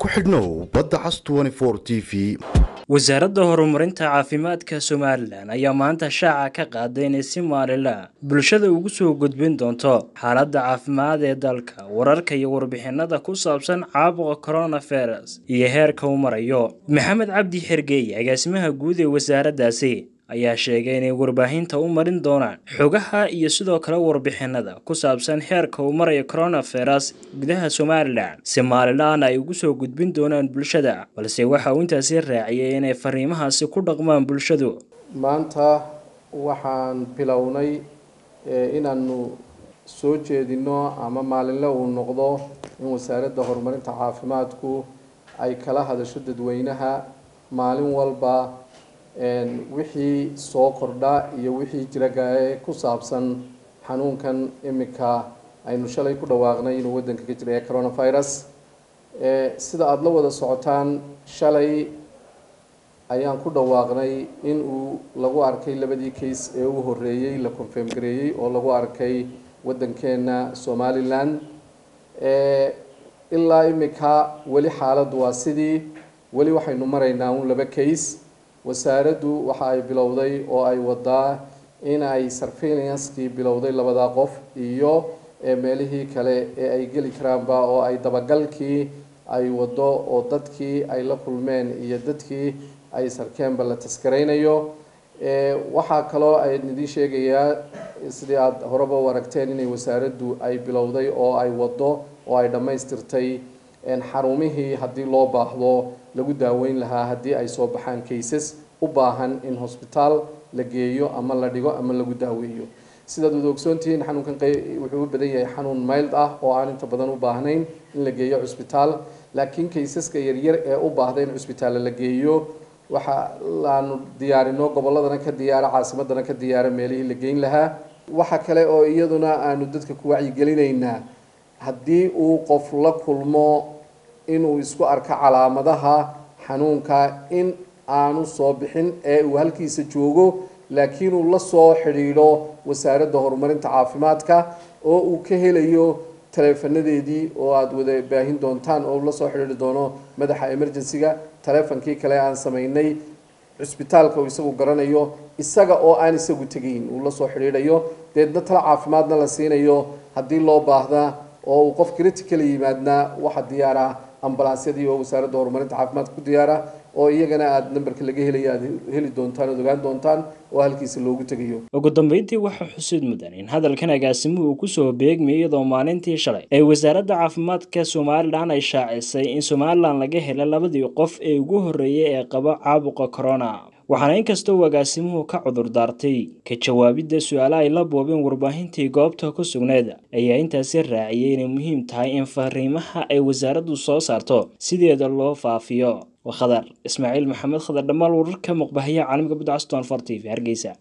ku xidhnow badda cas t v wasaaradda horumarinta caafimaadka somalilan ayaa maanta shaaca ka qaaday inay si maalinla bulshada ugu soo gudbin doonto xaaladda caafimaad ee dalka wararka iyo warbixinada ku saabsan caabuqa coronavirus iyo heerka uu marayo maxamed cabdi xergeeye agaasimaha guud ee wasaaraddaasi ayaa sheegay inay warbaahinta u marin doonaan xogaha iyo sidoo kale warbixinada ku saabsan heerka uu marayo coronavirus gudaha somalilan si maalinlaana ay ugu soo gudbin doonaan bulshada balse waxa uu intaasi raaciyay inay fariimahaasi ku dhaqmaan bulshadu maanta waxaan bilownay inaanu soo jeedino ama maalinle uu noqdo in wasaaradda horumarinta caafimaadku ay kala hadasho dadweynaha maalin walba wixii soo kordha iyo wixii jiragae ku saabsan xanuunkan imika aynu shalay ku dhawaaqnay inuu waddanka ka jira ee coronavirus sida aada la wada socotaan shalay ayaan ku dhawaaqnay in uu lagu arkay labadii case ee u horreeyey la confirm gareeyey oo lagu arkay waddankeena somalilan ilaa imika weli xaaladdu waa sidii weli waxaynu maraynaa un laba case wasaaraddu waxa ay bilowday oo ay wadaa in ay surveillancekii bilowday labadaa qof iyo meelihii kale ee ay geli karaanba oo ay dabagalkii ay wado oo dadkii ay la kulmeen iyo dadkii ay sarkeenba la taskaraynayo waxaa kaloo ay idiin sheegayaa sidii aada horeba u aragteen inay wasaaraddu ay bilowday oo ay wado oo ay dhammaystirtay xarumihii haddii loo baahdo lagu daaweyn lahaa haddii ay soo baxaan cases u baahan in hosbitaal la geeyo ama la dhigo ama lagu daaweeyo sidaad wada ogsoontihiin xanuunkan wuxuu u badan yahay xanuun mild ah oo aan inta badan u baahnayn in la geeyo cusbitaal laakiin kaysaska yaryar ee u baahda in cusbitaalla la geeyo waxa aanu diyaarino gobolladana ka diyaara caasimadana ka diyaara meelihii la geyn lahaa waxa kale oo iyaduna aanu dadka ku wacyigelinaynaa haddii uu qof la kulmo inuu isku arko calaamadaha xanuunka in aanu soo bixin ee uu halkiisa joogo laakiin uu la soo xidhiidho wasaaradda horumarinta caafimaadka oo uu ka helayo taleefanadeedii oo aada wada baahin doontaan oo la soo xidhiidhi doono madaxa emergency-ga taleefonkii kale aan samaynay cusbitaalka uu isagu garanayo isaga oo aan isagu tegayn uu la soo xidhiidhayo deedna tala caafimaadna la siinayo haddii loo baahda oo uu qof critical yimaadna waxa diyaara ambalaasyadii oo wasaaradda horumarinta caafimaadka ku diyaara oo iyagana aada namberka laga helaya aada heli doontaan oad ogaan doontaan oo halkiisa loogu tegayo ugu dambeyntii waxaa xusid mudan in hadalkan agaasimuhu uu kusoo beegmayay iyadoo maalintii shalay ee wasaaradda caafimaadka somalilan ay shaacisay in somalilan laga hela labadii qof ee ugu horreeyay ee qaba caabuqa corona waxaana inkasta uu agaasimuhu ka cudur daartay ka jawaabidda su-aalaha ay la boobeen warbaahintii goobta ku sugneed ayaa intaasi raaciyay inay muhiim tahay in fariimaha ay wasaaraddu soo saarto sideeda loo faafiyo khadar ismaaciil maxamed khadar dhammaal wararka muqbahayaha caalamka budcaston for t v hargeysa